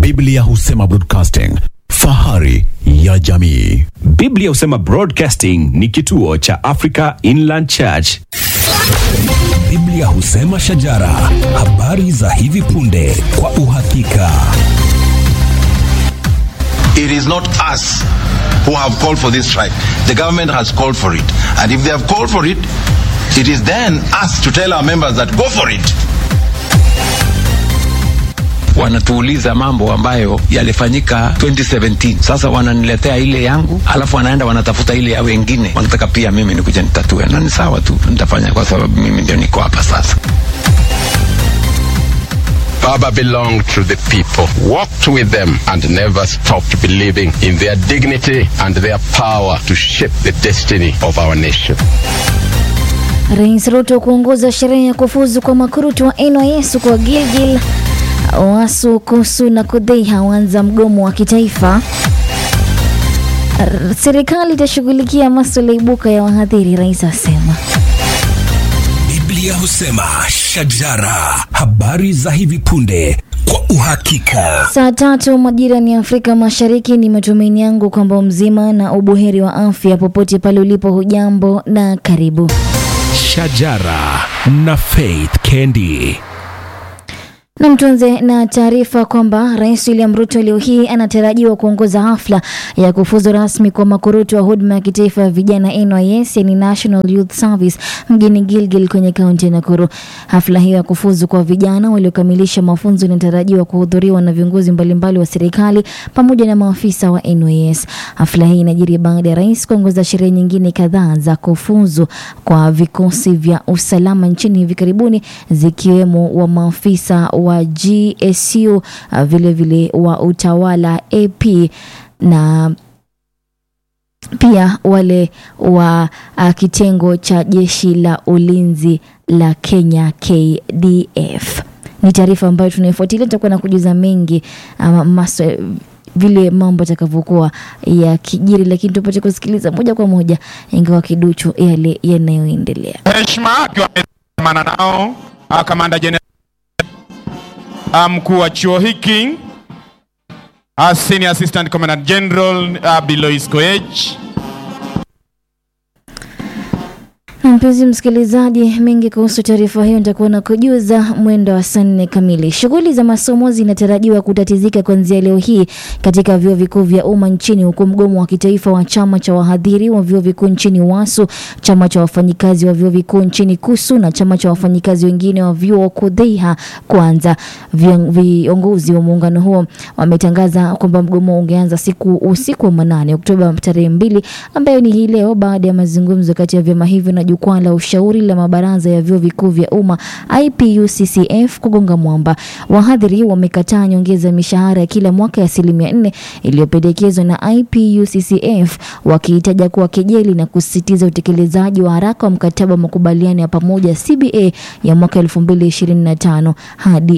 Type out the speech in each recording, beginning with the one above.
Biblia husema broadcasting, fahari ya jamii. Biblia husema Broadcasting ni kituo cha Africa Inland Church. Biblia husema shajara, habari za hivi punde kwa uhakika. It is not us who have called for this strike. The government has called for it. And if they have called for it, it is then us to tell our members that go for it. wanatuuliza mambo ambayo yalifanyika 2017 sasa wananiletea ile yangu alafu wanaenda wanatafuta ile ya wengine wanataka pia mimi nikuja nitatue na ni sawa tu nitafanya kwa sababu mimi ndio niko hapa sasa Baba belonged to the people, walked with them, and never stopped believing in their dignity and their power to shape the destiny of our nation. Rais Ruto kuongoza sherehe ya kufuzu kwa makurutu wa NYS kwa Gilgil. Wasu, Kusu na Kudheiha waanza mgomo wa kitaifa. R- Serikali itashughulikia masuala ibuka ya wahadhiri, rais asema. Biblia husema shajara, habari za hivi punde kwa uhakika. Saa tatu majira ya Afrika Mashariki. Ni matumaini yangu kwamba mzima na ubuheri wa afya popote pale ulipo. Hujambo na karibu. Shajara na Faith Kendi. Na mtuanze na taarifa kwamba Rais William Ruto leo hii anatarajiwa kuongoza hafla ya kufuzu rasmi kwa makurutu wa huduma ya kitaifa ya vijana NYS, yani National Youth Service mjini Gilgil kwenye kaunti ya Nakuru. Hafla hiyo ya kufuzu kwa vijana waliokamilisha mafunzo inatarajiwa kuhudhuriwa na viongozi mbalimbali wa serikali pamoja na maafisa wa NYS. Hafla hii inajiri baada ya rais kuongoza sherehe nyingine kadhaa za kufuzu kwa vikosi vya usalama nchini hivi karibuni zikiwemo wa maafisa wa GSU uh, vile vile wa utawala AP na pia wale wa uh, kitengo cha jeshi la ulinzi la Kenya KDF. Ni taarifa ambayo tunaifuatilia, tutakuwa na kujuza mengi um, maswa, vile mambo yatakavyokuwa ya kijiri, lakini tupate kusikiliza moja kwa moja, ingawa kiduchu yale yanayoendelea. heshima akiwa ameandamana nao ah, kamanda jenerali ah, mkuu wa chuo hiki ah, senior assistant commandant general ah, Bilois Koech Mpenzi msikilizaji, mengi kuhusu taarifa hiyo nitakuwa na kujuza mwendo wa saa nne kamili. Shughuli za masomo zinatarajiwa kutatizika kuanzia leo hii katika vyuo vikuu vya umma nchini, huku mgomo wa kitaifa wa chama cha wahadhiri wa vyuo vikuu nchini WASU, chama cha wafanyikazi wa vyuo vikuu nchini KUSU na chama cha wafanyikazi wengine wa vyuo KUDHEIHA kuanza. Vion- Viongozi wa muungano huo wametangaza kwamba mgomo ungeanza siku usiku wa manane Oktoba tarehe mbili, ambayo ni hii leo, baada ya mazungumzo kati ya vyama hivyo na jukwaa la ushauri la mabaraza ya vyuo vikuu vya umma IPUCCF kugonga mwamba. Wahadhiri wamekataa nyongeza ya mishahara ya kila mwaka ya asilimia nne iliyopendekezwa na IPUCCF, wakiitaja kuwa kejeli na kusisitiza utekelezaji wa haraka wa mkataba wa makubaliano ya pamoja CBA ya mwaka 2025 hadi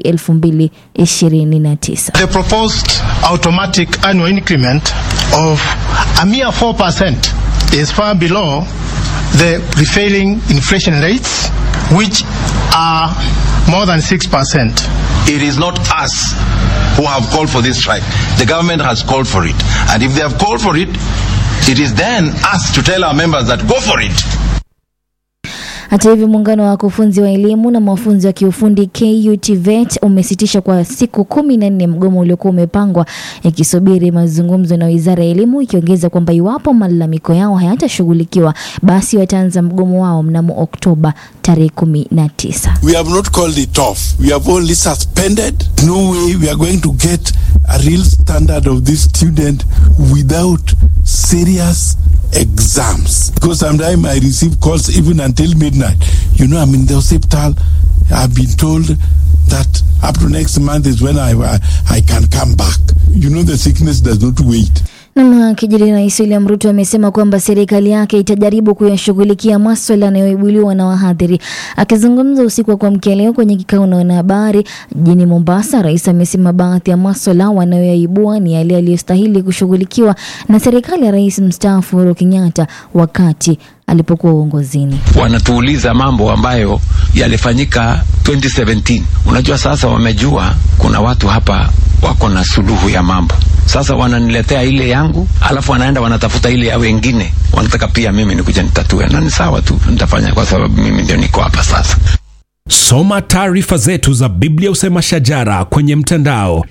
2029. The proposed automatic annual increment of a mere 4% is far below the prevailing inflation rates, which are more than 6%. It is not us who have called for this strike. The government has called for it. And if they have called for it, it is then us to tell our members that go for it. Hata hivyo muungano wa wakufunzi wa elimu na mafunzo ya kiufundi KUTVET umesitisha kwa siku kumi na nne mgomo uliokuwa umepangwa ikisubiri mazungumzo na wizara ya elimu, ikiongeza kwamba iwapo malalamiko yao hayatashughulikiwa basi wataanza mgomo wao mnamo Oktoba tarehe kumi na tisa. We have not called it off. We have only suspended. No way we are going to get a real standard of this student without serious exams. Because sometimes I receive calls even until midnight. You know, I'm in the hospital. I've been told that up to next month is when I, I, I can come back. You know, the sickness does not wait. Nam kijiri Rais William Ruto amesema kwamba serikali yake itajaribu kuyashughulikia maswala yanayoibuliwa na wahadhiri. Akizungumza usiku wa kuamkia leo kwenye kikao na wanahabari jijini Mombasa, rais amesema baadhi ya maswala wanayoyaibua ni yale yaliyostahili kushughulikiwa na serikali ya rais mstaafu Uhuru Kenyatta wakati alipokuwa uongozini. wanatuuliza mambo ambayo yalifanyika 2017 unajua sasa wamejua kuna watu hapa wako na suluhu ya mambo. Sasa wananiletea ile yangu, alafu wanaenda wanatafuta ile ya wengine, wanataka pia mimi nikuja nitatue, na ni sawa tu, nitafanya kwa sababu mimi ndio niko hapa sasa. Soma taarifa zetu za Biblia Usema Shajara kwenye mtandao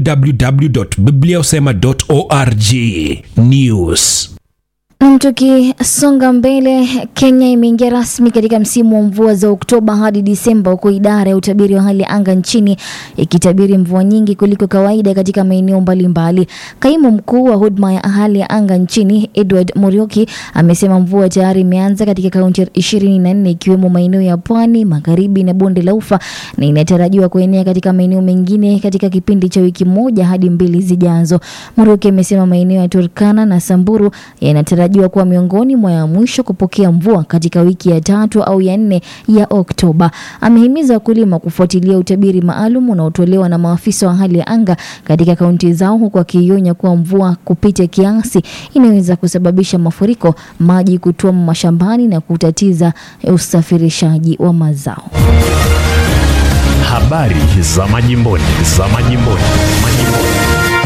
www.bibliausema.org. News. Nam, tukisonga mbele, Kenya imeingia rasmi katika msimu wa mvua za Oktoba hadi Disemba, huku idara ya utabiri wa hali ya anga nchini ikitabiri mvua nyingi kuliko kawaida katika maeneo mbalimbali. Kaimu mkuu wa huduma ya hali ya anga nchini Edward Murioki amesema mvua tayari imeanza katika kaunti ishirini na nne ikiwemo maeneo ya pwani, magharibi na bonde la Ufa na inatarajiwa kuenea katika maeneo mengine katika kipindi cha wiki moja hadi mbili zijazo. Murioki amesema maeneo ya Turkana na Samburu yanatarajiwa kuwa miongoni mwa ya mwisho kupokea mvua katika wiki ya tatu au ya nne ya Oktoba. Amehimiza wakulima kufuatilia utabiri maalum unaotolewa na maafisa wa hali ya anga katika kaunti zao, huku akionya kuwa mvua kupita kiasi inaweza kusababisha mafuriko, maji kutuama mashambani na kutatiza usafirishaji wa mazao. Habari za majimboni, za majimboni, majimboni.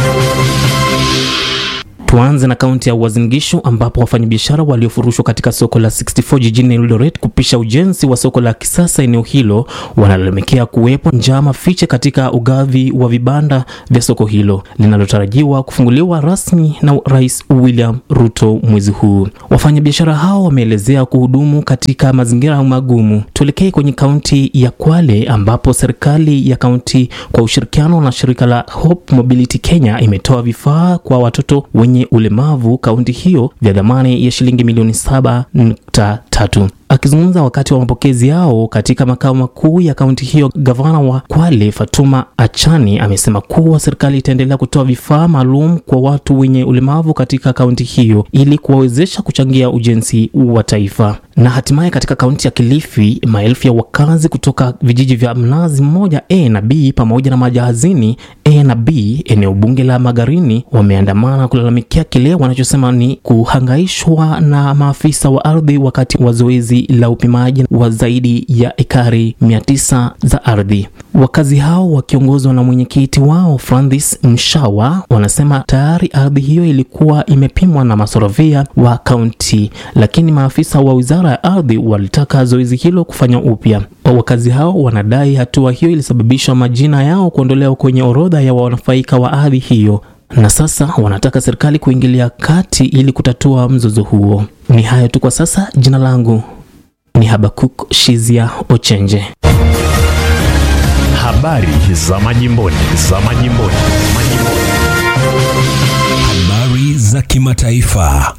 Tuanze na kaunti ya Uasin Gishu ambapo wafanyabiashara waliofurushwa katika soko la 64 jijini Eldoret kupisha ujenzi wa soko la kisasa eneo hilo wanalalamikia kuwepo njama fiche katika ugavi wa vibanda vya soko hilo linalotarajiwa kufunguliwa rasmi na Rais William Ruto mwezi huu. Wafanyabiashara hao wameelezea kuhudumu katika mazingira magumu. Tuelekee kwenye kaunti ya Kwale ambapo serikali ya kaunti kwa ushirikiano na shirika la Hope Mobility Kenya imetoa vifaa kwa watoto wenye ulemavu kaunti hiyo vya dhamani ya shilingi milioni saba nukta tatu. Akizungumza wakati wa mapokezi yao katika makao makuu ya kaunti hiyo, gavana wa Kwale Fatuma Achani amesema kuwa serikali itaendelea kutoa vifaa maalum kwa watu wenye ulemavu katika kaunti hiyo ili kuwawezesha kuchangia ujenzi wa taifa. Na hatimaye katika kaunti ya Kilifi, maelfu ya wakazi kutoka vijiji vya Mnazi Mmoja A na B pamoja na Majahazini A na B, eneo bunge la Magarini, wameandamana kulalamikia kile wanachosema ni kuhangaishwa na maafisa wa ardhi wakati wa zoezi la upimaji wa zaidi ya ekari 900 za ardhi. Wakazi hao wakiongozwa na mwenyekiti wao Francis Mshawa wanasema tayari ardhi hiyo ilikuwa imepimwa na masorovia wa kaunti, lakini maafisa wa wizara ya ardhi walitaka zoezi hilo kufanywa upya. Wakazi hao wanadai hatua hiyo ilisababisha majina yao kuondolewa kwenye orodha ya wanufaika wa ardhi hiyo na sasa wanataka serikali kuingilia kati ili kutatua mzozo huo. Ni hayo tu kwa sasa. Jina langu ni Habakuk Shizia Ochenje. Habari za majimboni, za majimboni, majimboni. Habari za kimataifa.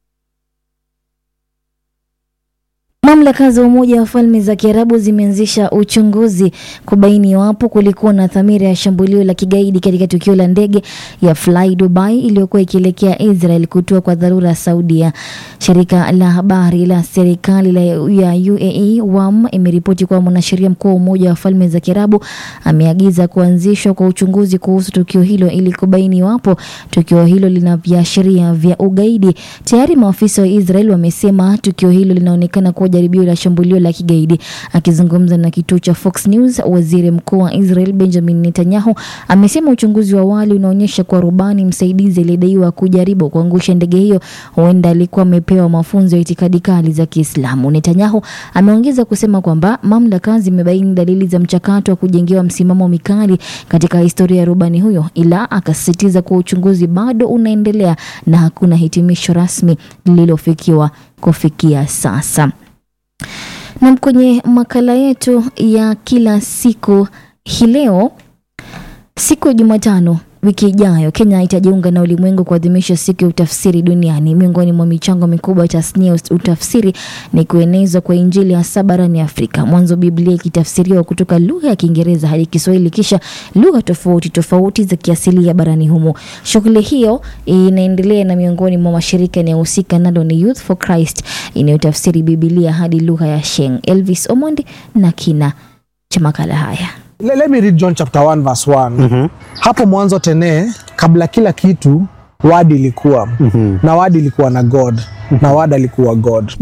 Mamlaka za Umoja wa Falme za Kiarabu zimeanzisha uchunguzi kubaini iwapo kulikuwa na dhamira ya shambulio la kigaidi katika tukio la ndege ya Fly Dubai iliyokuwa ikielekea Israel kutua kwa dharura Saudia. Shirika la habari la serikali la ya UAE WAM imeripoti kuwa mwanasheria mkuu wa Umoja wa Falme za Kiarabu ameagiza kuanzishwa kwa uchunguzi kuhusu tukio hilo ili kubaini iwapo tukio hilo lina viashiria vya ugaidi. Tayari maafisa wa Israel wamesema tukio hilo linaonekana kuwa jaribio la shambulio la kigaidi. Akizungumza na kituo cha Fox News, waziri mkuu wa Israel Benjamin Netanyahu amesema uchunguzi wa awali unaonyesha kuwa rubani msaidizi aliyedaiwa kujaribu kuangusha ndege hiyo huenda alikuwa amepewa mafunzo ya itikadi kali za Kiislamu. Netanyahu ameongeza kusema kwamba mamlaka zimebaini dalili za mchakato wa kujengewa msimamo mikali katika historia ya rubani huyo, ila akasisitiza kuwa uchunguzi bado unaendelea na hakuna hitimisho rasmi lililofikiwa kufikia sasa. Na kwenye makala yetu ya kila siku hii leo, siku ya Jumatano wiki ijayo Kenya itajiunga na ulimwengu kuadhimisha siku ya utafsiri duniani. Miongoni mwa michango mikubwa ya tasnia ya utafsiri ni kuenezwa kwa Injili hasa barani Afrika, mwanzo Biblia ikitafsiriwa kutoka lugha ya Kiingereza hadi Kiswahili, kisha lugha tofauti tofauti za kiasilia barani humo. Shughuli hiyo inaendelea na miongoni mwa mashirika yanayohusika nalo ni Youth for Christ inayotafsiri Biblia hadi lugha ya Sheng. Elvis Omondi na kina cha makala haya. Let, let me read John chapter 1 verse 1. Mm-hmm. Hapo mwanzo tene kabla kila kitu wadi ilikuwa mm-hmm. na wadi ilikuwa na God mm-hmm. na wadi alikuwa God. Je, yeah,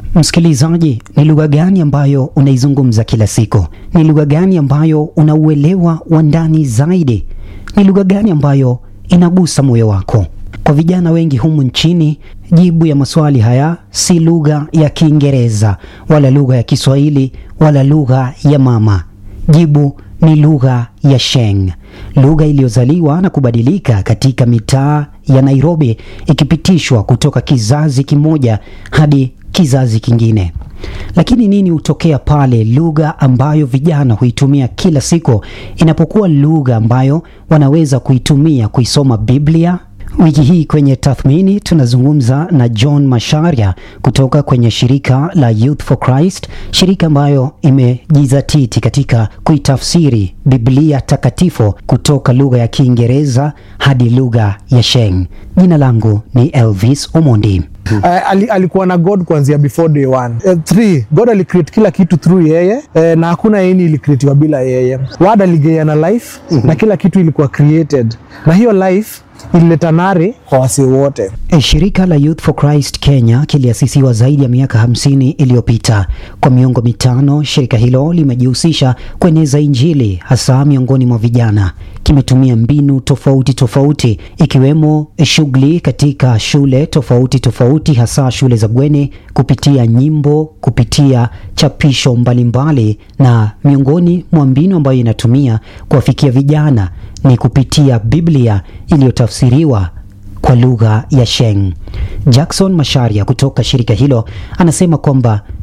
Msikilizaji, ni lugha gani ambayo unaizungumza kila siku? Ni lugha gani ambayo unauelewa wa ndani zaidi? Ni lugha gani ambayo inagusa moyo wako? Kwa vijana wengi humu nchini, jibu ya maswali haya si lugha ya Kiingereza wala lugha ya Kiswahili wala lugha ya mama. Jibu ni lugha ya Sheng, lugha iliyozaliwa na kubadilika katika mitaa ya Nairobi, ikipitishwa kutoka kizazi kimoja hadi kizazi kingine. Lakini nini hutokea pale lugha ambayo vijana huitumia kila siku inapokuwa lugha ambayo wanaweza kuitumia kuisoma Biblia? Wiki hii kwenye tathmini tunazungumza na John Masharia kutoka kwenye shirika la Youth for Christ, shirika ambayo imejizatiti katika kuitafsiri Biblia takatifu kutoka lugha ya Kiingereza hadi lugha ya Sheng. Jina langu ni Elvis Omondi. Uh, ali, alikuwa na God kuanzia before day one. Uh, three, God alicreate kila kitu through yeye uh, na hakuna yeni ilicreatiwa bila yeye. Word aligeana life mm -hmm. na kila kitu ilikuwa created na hiyo life ilileta nare kwa wasee wote. E, shirika la Youth for Christ Kenya kiliasisiwa zaidi ya miaka hamsini iliyopita. Kwa miongo mitano, shirika hilo limejihusisha kueneza Injili hasa miongoni mwa vijana. Kimetumia mbinu tofauti tofauti ikiwemo shughuli katika shule tofauti tofauti, hasa shule za bweni, kupitia nyimbo, kupitia chapisho mbalimbali, na miongoni mwa mbinu ambayo inatumia kuwafikia vijana ni kupitia Biblia iliyotafsiriwa kwa lugha ya Sheng. Jackson Masharia kutoka shirika hilo anasema kwamba